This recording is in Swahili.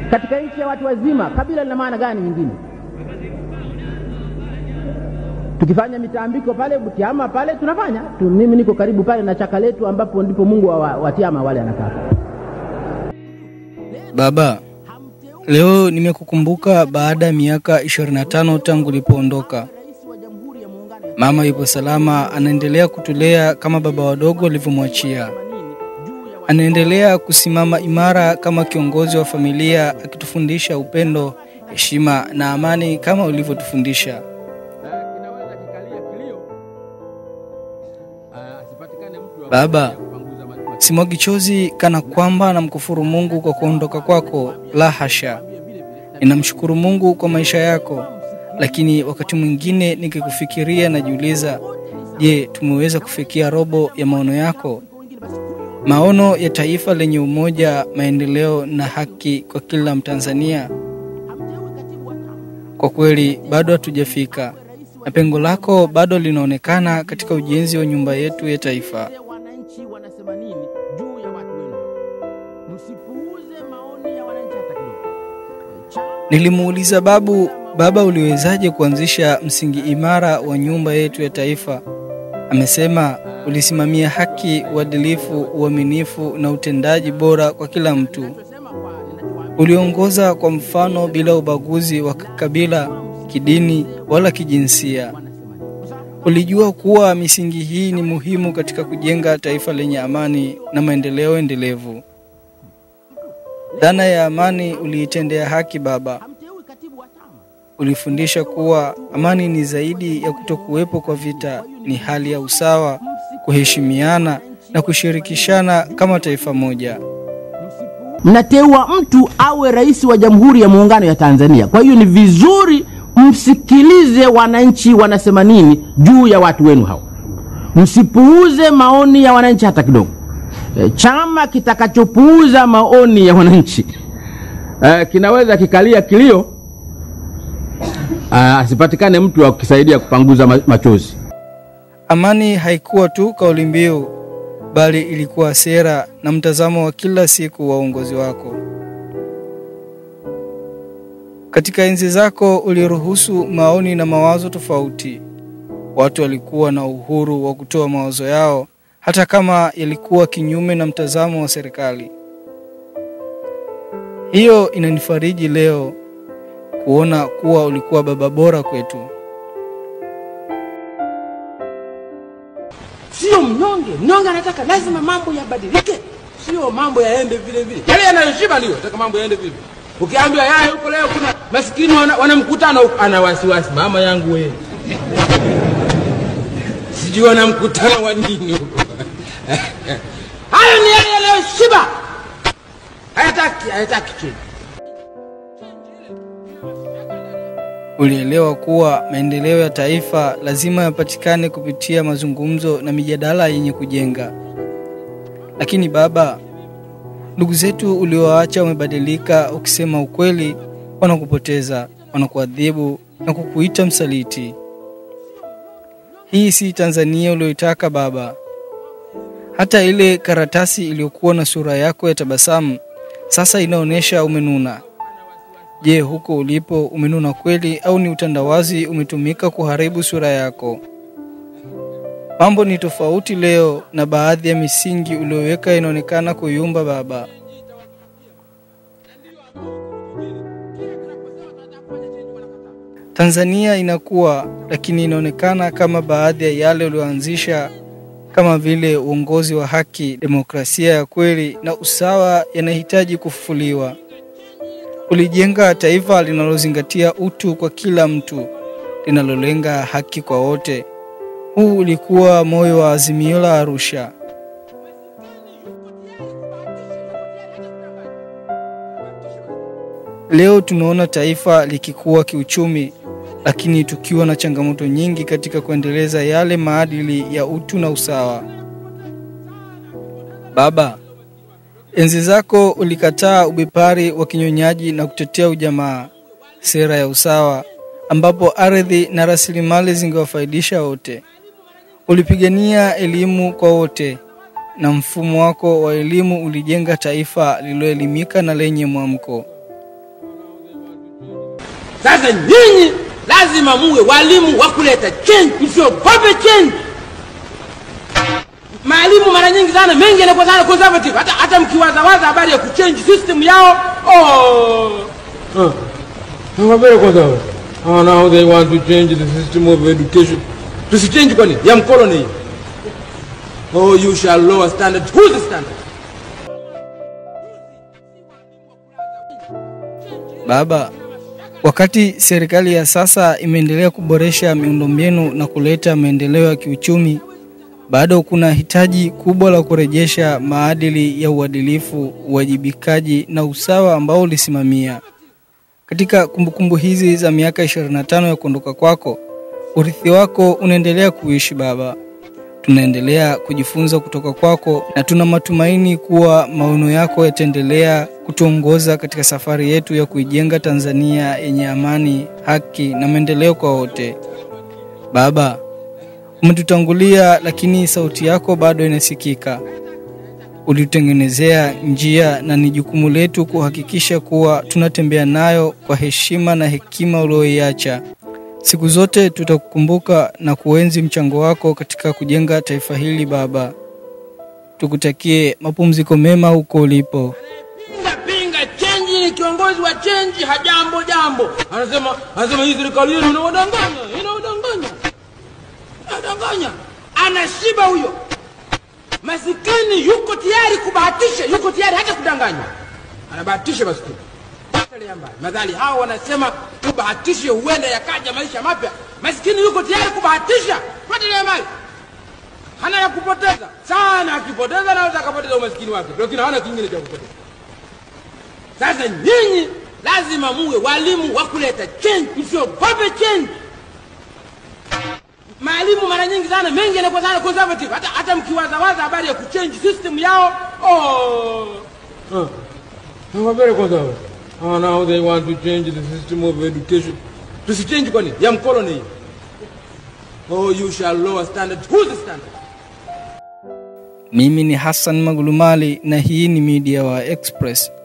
katika nchi ya watu wazima kabila lina maana gani nyingine tukifanya mitambiko pale butiama pale tunafanya tu, mimi niko karibu pale na chaka letu ambapo ndipo mungu wa, wa, watiama wale anakaa Baba, leo nimekukumbuka baada ya miaka 25 tangu ulipoondoka. Mama yupo salama, anaendelea kutulea kama baba wadogo alivyomwachia. Anaendelea kusimama imara kama kiongozi wa familia, akitufundisha upendo, heshima na amani kama ulivyotufundisha. Baba, simwagi chozi kana kwamba namkufuru Mungu kwa kuondoka kwako, la hasha. Ninamshukuru Mungu kwa maisha yako, lakini wakati mwingine nikikufikiria najiuliza, je, tumeweza kufikia robo ya maono yako, maono ya taifa lenye umoja, maendeleo na haki kwa kila Mtanzania? Kwa kweli bado hatujafika, na pengo lako bado linaonekana katika ujenzi wa nyumba yetu ya taifa. wananchi wanasema nini juu ya watu wenu msipuuze maoni ya wananchi hata kidogo Nilimuuliza babu, baba, uliwezaje kuanzisha msingi imara wa nyumba yetu ya taifa? Amesema ulisimamia haki, uadilifu, uaminifu na utendaji bora kwa kila mtu. Uliongoza kwa mfano bila ubaguzi wa kabila, kidini wala kijinsia. Ulijua kuwa misingi hii ni muhimu katika kujenga taifa lenye amani na maendeleo endelevu. Dhana ya amani uliitendea haki baba. hamteui katibu wa chama Ulifundisha kuwa amani ni zaidi ya kutokuwepo kwa vita, ni hali ya usawa, kuheshimiana na kushirikishana kama taifa moja. mnateua mtu awe rais wa jamhuri ya muungano ya tanzania kwa hiyo ni vizuri msikilize wananchi wanasema nini juu ya watu wenu hao msipuuze maoni ya wananchi hata kidogo e, chama kitakachopuuza maoni ya wananchi e, kinaweza kikalia kilio ah, asipatikane mtu wa kukisaidia kupanguza ma- machozi Amani haikuwa tu kauli mbiu, bali ilikuwa sera na mtazamo wa kila siku wa uongozi wako. Katika enzi zako uliruhusu maoni na mawazo tofauti. Watu walikuwa na uhuru wa kutoa mawazo yao hata kama yalikuwa kinyume na mtazamo wa serikali. Hiyo inanifariji leo kuona kuwa ulikuwa baba bora kwetu. sio mnyonge mnyonge anataka lazima mambo yabadilike sio mambo yaende vile vile yale yanayoshiba ndio nataka mambo yaende vile vile ukiambiwa yaya huko leo kuna maskini wana, wana mkutano huko ana wasiwasi mama yangu wewe sijui wana mkutano wa nini huko hayo ni yale yanayoshiba hayataki hayataki chini Ulielewa kuwa maendeleo ya taifa lazima yapatikane kupitia mazungumzo na mijadala yenye kujenga. Lakini baba, ndugu zetu uliowaacha wamebadilika. Ukisema ukweli, wanakupoteza, wanakuadhibu na kukuita msaliti. Hii si Tanzania uliyoitaka baba. Hata ile karatasi iliyokuwa na sura yako ya tabasamu sasa inaonyesha umenuna. Je, huko ulipo umenuna kweli au ni utandawazi umetumika kuharibu sura yako? Mambo ni tofauti leo na baadhi ya misingi uliyoweka inaonekana kuyumba baba. Tanzania inakuwa lakini inaonekana kama baadhi ya yale ulioanzisha kama vile uongozi wa haki, demokrasia ya kweli na usawa yanahitaji kufufuliwa. Ulijenga taifa linalozingatia utu kwa kila mtu, linalolenga haki kwa wote. Huu ulikuwa moyo wa Azimio la Arusha. Leo tunaona taifa likikua kiuchumi, lakini tukiwa na changamoto nyingi katika kuendeleza yale maadili ya utu na usawa. Baba, enzi zako ulikataa ubepari wa kinyonyaji na kutetea ujamaa, sera ya usawa, ambapo ardhi na rasilimali zingewafaidisha wote. Ulipigania elimu kwa wote, na mfumo wako wa elimu ulijenga taifa lililoelimika na lenye mwamko. Sasa nyinyi lazima muwe walimu wa kuleta change, msiogope change. Maalimu mara nyingi sana mengi yanakuwa sana conservative, hata hata mkiwazawaza habari ya kuchange system yao oh. Uh, I'm very conservative. Oh, now they want to change the system of education. Tusichange kwani ya mkoloni hii. Oh, you shall lower standard. Who's the standard? Baba, wakati serikali ya sasa imeendelea kuboresha miundombinu na kuleta maendeleo ya kiuchumi, bado kuna hitaji kubwa la kurejesha maadili ya uadilifu, uwajibikaji na usawa ambao ulisimamia. Katika kumbukumbu hizi za miaka 25 ya kuondoka kwako, urithi wako unaendelea kuishi baba. Tunaendelea kujifunza kutoka kwako na tuna matumaini kuwa maono yako yataendelea kutuongoza katika safari yetu ya kuijenga Tanzania yenye amani, haki na maendeleo kwa wote. Baba, umetutangulia lakini sauti yako bado inasikika. Ulitutengenezea njia na ni jukumu letu kuhakikisha kuwa tunatembea nayo kwa heshima na hekima ulioiacha. Siku zote tutakukumbuka na kuenzi mchango wako katika kujenga taifa hili baba. Tukutakie mapumziko mema huko ulipo. Pinga pinga change ni kiongozi wa change hajambo jambo. Anasema anasema hii serikali yenu inawadanganya, inawadanganya. Inadanganya. Anashiba huyo. Masikini yuko tayari kubahatisha, yuko tayari hata kudanganywa. Anabahatisha masikini. Potelea mbali. Madhali hao wanasema tubahatishe, huenda yakaja maisha mapya. Masikini yuko tayari kubahatisha. Potelea mbali. Hana ya kupoteza sana, akipoteza anaweza akapoteza umasikini wake, lakini hana kingine cha kupoteza. Sasa nyinyi lazima muwe walimu wa kuleta change, msiogope change. Maalimu mara nyingi sana mengi yanakuwa sana conservative, hata hata mkiwazawaza habari ya kuchange system yao oh. Uh, I'm very conservative. Oh, now they want to change the system of education. Tusichange kwani ya mkoloni hii. Oh, you shall lower standard. Who's the standard? Mimi ni Hassan Magulumali na hii ni Media wa Express.